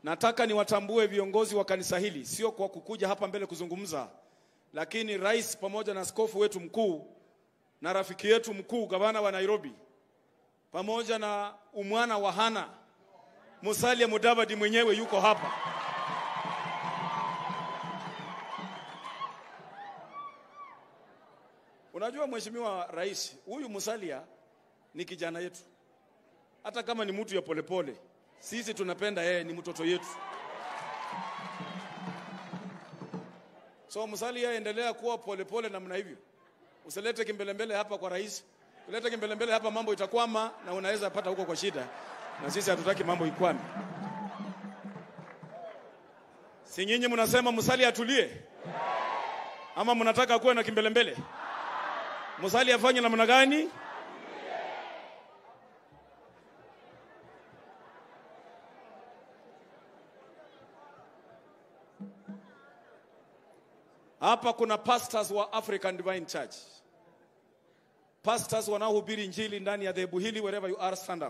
Nataka niwatambue viongozi wa kanisa hili, sio kwa kukuja hapa mbele kuzungumza, lakini rais pamoja na askofu wetu mkuu na rafiki yetu mkuu gavana wa Nairobi pamoja na umwana wa Hana Musalia Mudavadi mwenyewe yuko hapa. Unajua mheshimiwa rais, huyu Musalia ni kijana yetu, hata kama ni mtu ya polepole pole. Sisi tunapenda yeye, ni mtoto yetu. So Musalia, endelea kuwa polepole namna hivyo, usilete kimbelembele hapa kwa rais. Ulete kimbelembele hapa, mambo itakwama na unaweza pata huko kwa shida, na sisi hatutaki mambo ikwame. Si nyinyi mnasema Musalia atulie, ama mnataka kuwe na kimbelembele? Musalia afanye namna gani? Hapa kuna pastors wa African Divine Church, pastors wanaohubiri injili ndani ya dhehebu hili. Wherever you are, stand up.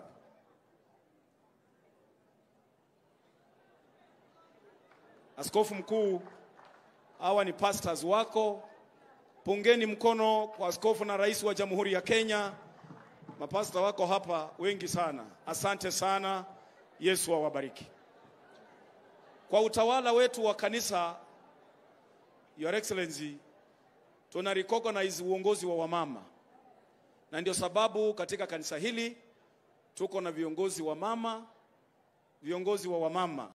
Askofu mkuu, hawa ni pastors wako. Pungeni mkono kwa askofu na rais wa Jamhuri ya Kenya. Mapasta wako hapa wengi sana, asante sana. Yesu awabariki. Kwa utawala wetu wa kanisa Your Excellency, tuna recognize uongozi wa wamama, na ndio sababu katika kanisa hili tuko na viongozi wa mama, viongozi wa wamama